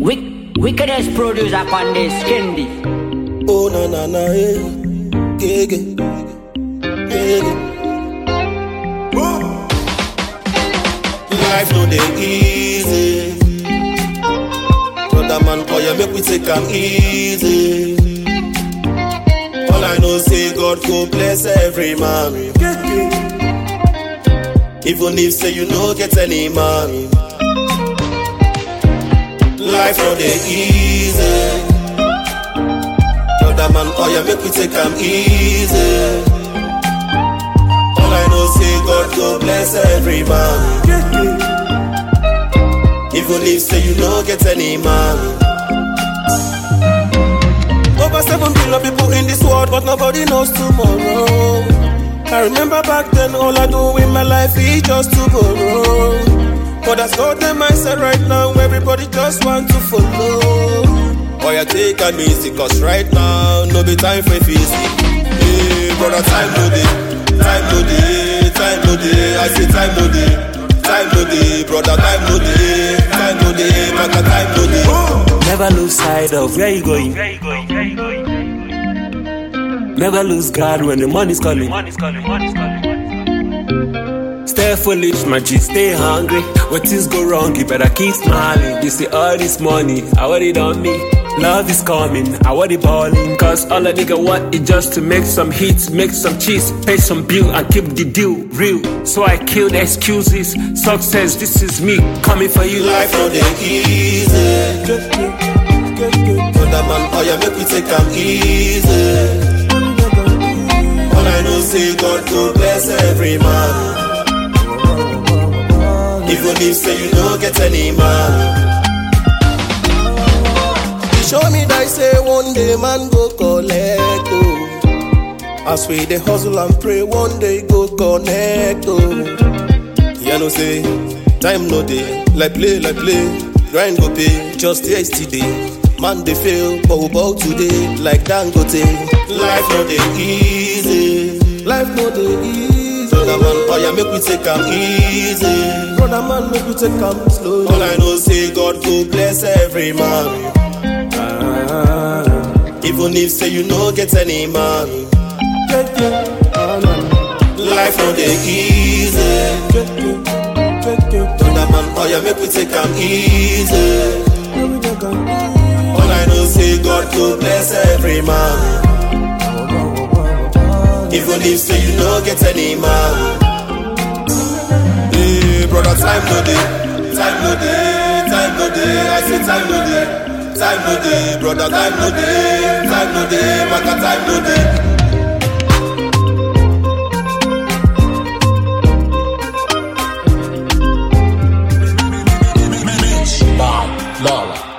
Wick, wickedest producer on this Kendi. Oh na na na eh, gege, gege. Life no dey easy, brother man, oh yeah, make we take am easy. All I know say God go bless every man, even if say you no get any man. Life no dey easy. Brother man, oh yeah, make we take am easy. All I know say God go bless every man. Even if say you no get any man. Over seven billion people in this world, but nobody knows tomorrow. I remember back then, all I do in my life is just to borrow. But that's not the mindset right now, everybody just want to follow. Boy, I take am easy, cause right now, no be time for feasting. Hey, brother, time no day, time no day, time no day. I say time no day, time no day, brother, time no day, time no day, maka time no day. Never lose sight of where you going. Never lose God when the money's calling. Stay foolish, my G, stay hungry. When things go wrong, you better keep smiling. You see all this money, I want it on me. Love is coming, I want it balling. Cause all a nigga want is just to make some hits, make some cheese, pay some bill, and keep the deal real. So I kill the excuses. Success, this is me coming for you. Life no dey easy. Brother man, oh yeah, make we take am easy. All I know say God go bless every man. Even if say you no get any man. He show me that say one day man go collect oh. As we dey hustle and pray, one day go connect oh. You know say time no dey like play like play grind go pay just yesterday man dey fail but we bow today like dangote life no dey easy life no dey easy brother man oya make we take am easy brother man make we take am slow all i know say god go bless every man even if say you no get any man life no dey easy. Brother man, oh yeah, make we take am easy. All I know say God go bless every man. Even if say you no get any man. Hey, brother, time no day, time no day, time no day. I say time no day, time no day, brother, time no day, time no day, maka time no day. Bob Lala.